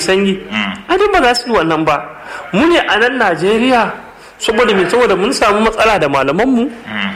sanyi a duk ba za su yi wannan ba mu ne a nan najeriya saboda me saboda mun samu matsala da malamanmu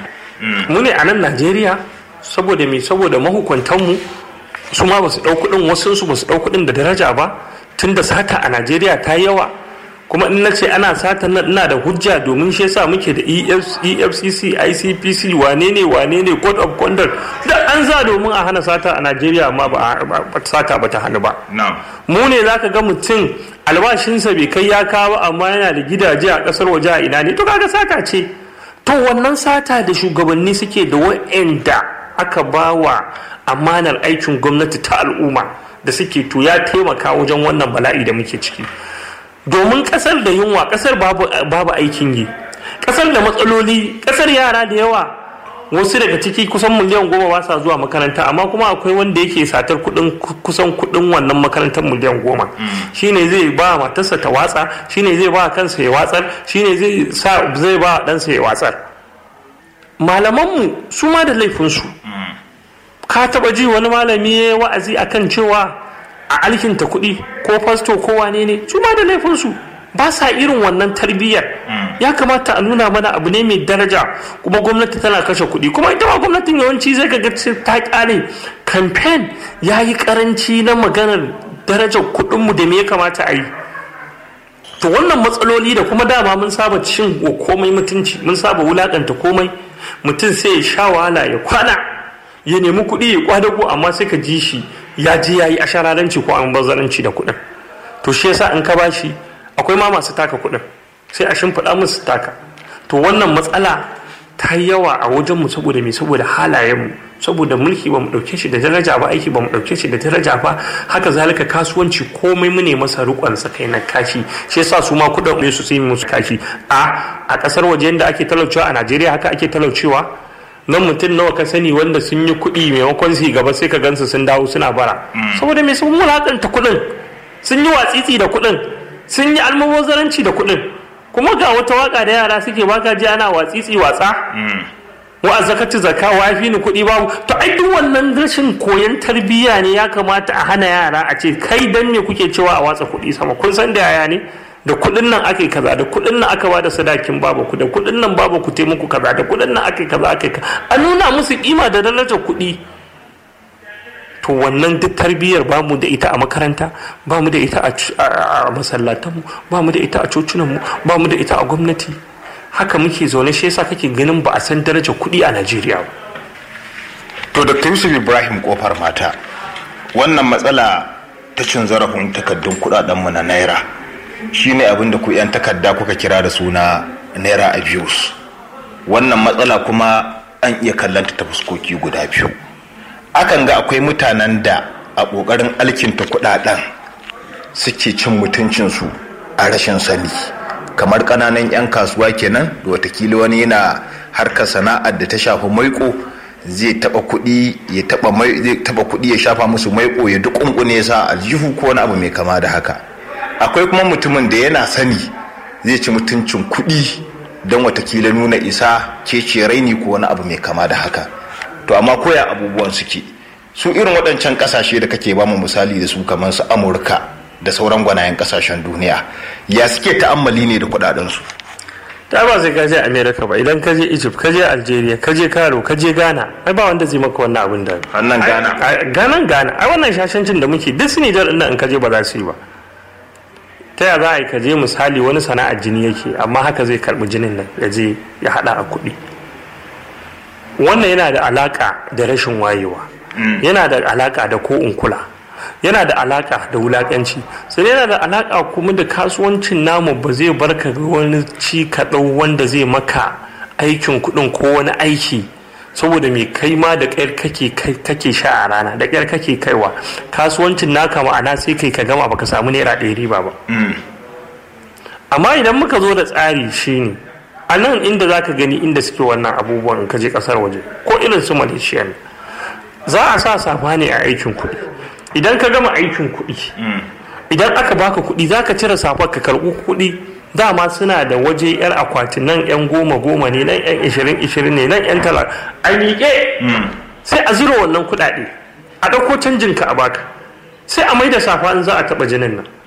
mu ne a nan najeriya saboda me saboda mahukuntanmu su ma ba su ɗau kuɗin wasu su ba su ɗau kuɗin da daraja ba tun da sata a najeriya ta yi yawa kuma in na ce ana sata nan ina da hujja domin shi yasa muke da efcc icpc wane ne wane ne code of conduct da an za domin a hana sata a najeriya amma ba sata ba ta hannu ba mu ne zaka ga mutum albashinsa bai kai ya kawo amma yana da gidaje a kasar waje a ina ne to kaga sata ce to wannan sata da shugabanni suke da wa'anda aka bawa amanar aikin gwamnati ta al'umma da suke to ya taimaka wajen wannan bala'i da muke ciki domin kasar da yunwa kasar babu, babu aikin yi kasar da matsaloli kasar yara da yawa wasu daga ciki kusan miliyan goma ba sa zuwa makaranta amma kuma akwai wanda yake satar kudin kusan kudin wannan makarantar miliyan goma shine zai ba matarsa ta watsa shine zai ba kansa ya watsar shine zai sa zai ba ɗansa ya watsar malamanmu su ma da laifinsu ka taba ji wani malami ya wa'azi akan cewa a alkinta kuɗi ko fasto ko wane ne su ma da laifinsu ba sa irin wannan tarbiyyar ya kamata a nuna mana abu ne mai daraja kuma gwamnati tana kashe kuɗi kuma ita ma gwamnatin yawanci zai ga ta ƙare kamfen ya yi ƙaranci na maganar darajar kuɗinmu da me ya kamata a yi to wannan matsaloli da kuma dama mun saba cin komai mutunci mun saba wulakanta komai mutum sai ya sha wahala ya kwana ya nemi kuɗi ya kwadago amma sai ka ji shi ya je ya yi ashararanci ko an bazaranci da kuɗin to shi yasa in ka bashi akwai ma masu taka kuɗin sai a shimfiɗa musu taka to wannan matsala ta yi yawa a wajenmu saboda me saboda halayenmu saboda mulki ba mu ɗauke shi da daraja ba aiki ba mu ɗauke shi da daraja ba haka zalika kasuwanci komai mu ne masa rikon kai na kashi shi yasa su ma kuɗin ne su sai musu kashi a a ƙasar waje da ake talaucewa a Najeriya haka ake talaucewa nan mutum nawa ka sani wanda sun yi kuɗi maimakon su gaba sai ka gansu sun dawo suna bara saboda me sun wulakanta kuɗin sun yi watsitsi da kuɗin sun yi almubazaranci da kuɗin kuma ga wata waka da yara suke baka ji ana watsitsi watsa wa zakati zakka wa fi ni kuɗi babu to ai duk wannan rashin koyon tarbiyya ne ya kamata a hana yara a ce kai dan me kuke cewa a watsa kuɗi sama kun san da yaya ne da kuɗin nan aka yi kaza da kuɗin nan aka bada sadakin babu ku da kuɗin nan babu ku taimako kaza da kuɗin nan aka yi kaza aka yi kaza a nuna musu kima da darajar kuɗi to wannan duk tarbiyyar ba mu da ita a makaranta ba mu da ita a masallatanmu ba mu da ita a cocinanmu ba mu da ita a gwamnati haka muke zaune shi yasa kake ganin ba a san darajar kuɗi a najeriya ba to dr yusuf ibrahim kofar mata wannan matsala ta cin zarafin takardun kuɗaɗenmu na naira shine abin da ku 'yan takarda kuka kira da suna naira abuse wannan matsala kuma an iya kallanta ta fuskoki guda biyu akan ga akwai mutanen da a ƙoƙarin alkinta kuɗaɗen suke cin mutuncinsu a rashin sani kamar ƙananan 'yan kasuwa kenan da watakila wani yana harkar sana'ar da ta shafi maiko zai taɓa kuɗi ya taɓa zai taɓa kuɗi ya shafa musu maiko ya duk ƙunƙune sa aljihu ko wani abu mai kama da haka akwai kuma mutumin da yana sani zai ci mutuncin kuɗi don watakila nuna isa kece raini ko wani abu mai kama da haka to amma koya abubuwan suke su irin waɗancan ƙasashe da kake bamu misali da su kamar su amurka da sauran gwanayen ƙasashen duniya ya suke ta'ammali ne da kuɗaɗensu ta ba sai kaje america ba idan kaje egypt kaje algeria kaje karo kaje ghana ai ba wanda zai maka wannan abin da wannan ghana ghana ghana ai wannan shashancin da muke duk su nijar ɗin in kaje ba za su yi ba ta ya za a yi kaje misali wani sana'ar jini yake amma haka zai karɓi jinin nan ya je ya haɗa a kuɗi wannan yana da alaka da rashin wayewa yana da alaka da ko kula yana da alaka da wulakanci sai yana da alaka kuma da kasuwancin namu ba zai barka ga wani ci kaɗau wanda zai maka aikin kuɗin ko wani aiki saboda mai kai ma da ƙyar kake kake sha a rana da ƙyar kake kaiwa kasuwancin naka ma'ana sai kai ka gama baka samu naira ɗaya riba ba amma idan muka zo da tsari shine a nan inda za ka gani inda suke wannan abubuwan ka je kasar waje ko irin su malaysia ne za a sa safa ne a aikin kuɗi idan ka gama aikin kuɗi idan aka baka kuɗi za ka cire safar ka karɓi kuɗi dama suna da waje yan akwati nan yan goma goma ne nan yan ishirin ishirin ne nan yan tala a miƙe sai a zura wannan kuɗaɗe a ɗauko canjin ka a baka sai a mai da safa in za a taɓa jinin nan